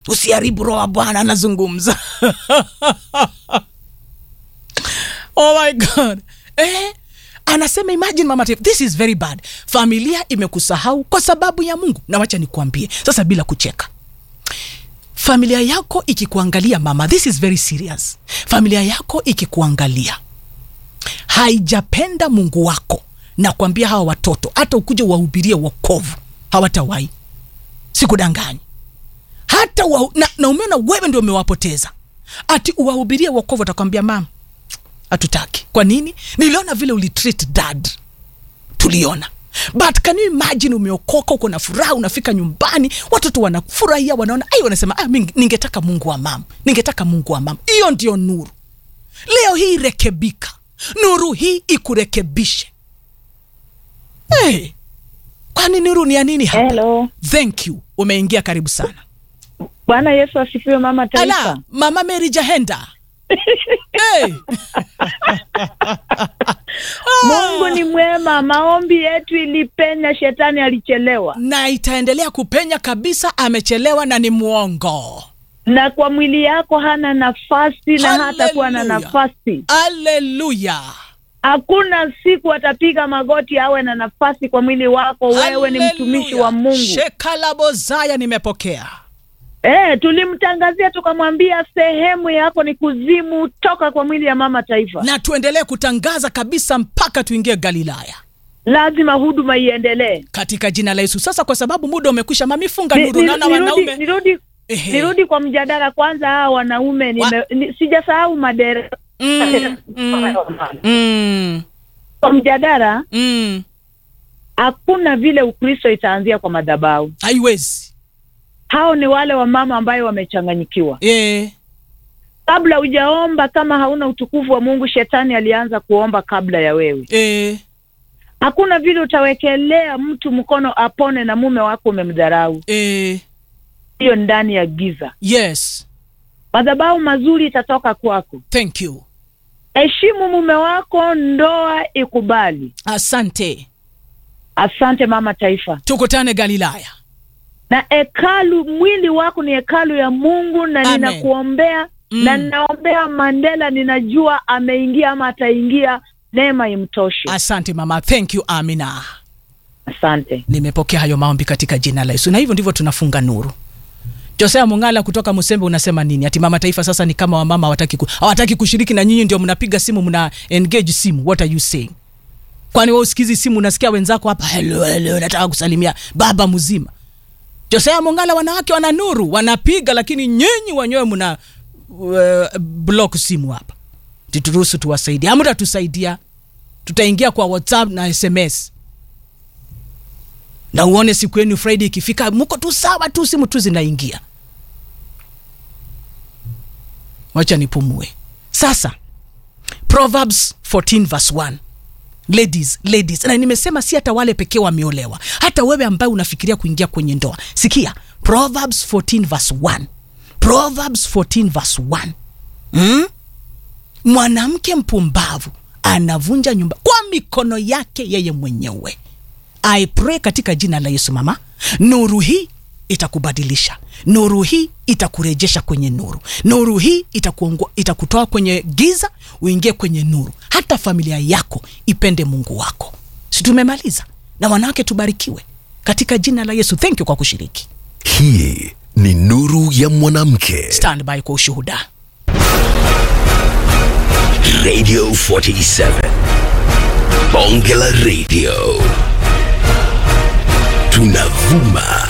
usiharibu roho wa bwana anazungumza oh my god eh? anasema imagine mama Tiff, this is very bad familia imekusahau kwa sababu ya mungu na wacha nikuambie sasa bila kucheka familia yako ikikuangalia mama this is very serious familia yako ikikuangalia haijapenda mungu wako na kuambia hawa watoto hata ukuja uwahubirie wokovu hawatawahi sikudanganyi hata wa, na, na umeona wewe ndio umewapoteza ati uwahubirie wokovu atakwambia mama hatutaki kwa nini niliona vile ulitreat dad tuliona but can you imagine umeokoka uko na furaha unafika nyumbani watoto wanafurahia wanaona ai wanasema ah, mingi- ningetaka mungu wa mama ningetaka mungu wa mama hiyo ndio nuru leo hii rekebika nuru hii ikurekebishe hey, kwani nuru ni ya nini hapa Hello. thank you umeingia karibu sana Bwana Yesu asifiwe mama taifa. ala mama mary jahenda hey. Mungu ni mwema, maombi yetu ilipenya, shetani alichelewa. na itaendelea kupenya kabisa amechelewa na ni mwongo Na kwa mwili yako hana nafasi na hata kuwa na Hallelujah. nafasi. aleluya Hakuna siku atapiga magoti awe na nafasi kwa mwili wako. Wewe ni mtumishi wa Mungu. shekalabozaya nimepokea Eh, tulimtangazia tukamwambia sehemu yako ni kuzimu, toka kwa mwili ya mama taifa. na tuendelee kutangaza kabisa mpaka tuingie galilaya Lazima huduma iendelee. katika jina la yesu sasa kwa sababu muda umekwisha mamifunga Ni- nuru ni- naona nirudi, wanaume nirudi, Ehe. nirudi kwa mjadala kwanza. Hawa wanaume nime, ni, sijasahau madereva Mm, mm, mm, kwa mjadala. mm. Hakuna vile Ukristo itaanzia kwa madhabahu. haiwezi Hao ni wale wamama ambayo wamechanganyikiwa. e, Kabla hujaomba, kama hauna utukufu wa Mungu, shetani alianza kuomba kabla ya wewe. e, Hakuna vile utawekelea mtu mkono apone na mume wako umemdharau. e, Hiyo ndani ya giza. yes Madhabahu mazuri itatoka kwako. thank you Heshimu mume wako, ndoa ikubali. asante Asante mama taifa. tukutane galilaya Na hekalu, mwili wako ni hekalu ya Mungu, na Amen. ninakuombea Mm. na ninaombea Mandela, ninajua ameingia ama ataingia, neema imtoshe. asante mama thank you amina Asante. nimepokea hayo maombi katika jina la yesu na hivyo ndivyo tunafunga nuru josea mungala kutoka musembe unasema nini ati mama taifa sasa ni kama wamama hawataki ku, hawataki kushiriki na nyinyi ndio mnapiga simu mna engage simu what are you saying kwani wewe usikizi simu unasikia wenzako hapa hello hello nataka kusalimia baba mzima josea mungala wanawake wana nuru wanapiga lakini nyinyi wenyewe mna uh, block simu hapa tituruhusu tuwasaidie amtatusaidia tutaingia kwa whatsapp na sms na uone siku yenu friday ikifika mko tu sawa tu simu tu zinaingia wacha nipumue sasa proverbs 14 verse 1 ladies ladies na nimesema si hata wale pekee wameolewa hata wewe ambaye unafikiria kuingia kwenye ndoa sikia proverbs 14 verse 1 proverbs 14 verse 1 hmm? mwanamke mpumbavu anavunja nyumba kwa mikono yake yeye mwenyewe I pray katika jina la Yesu mama, nuru hii itakubadilisha, nuru hii itakurejesha kwenye nuru, nuru hii itakuongo, itakutoa kwenye giza uingie kwenye nuru. Hata familia yako ipende Mungu wako. Si tumemaliza? Na wanawake tubarikiwe katika jina la Yesu. Thank you kwa kushiriki. Hii ni nuru ya mwanamke. Stand by kwa ushuhuda. Radio 47. Bonge la Radio. Tunavuma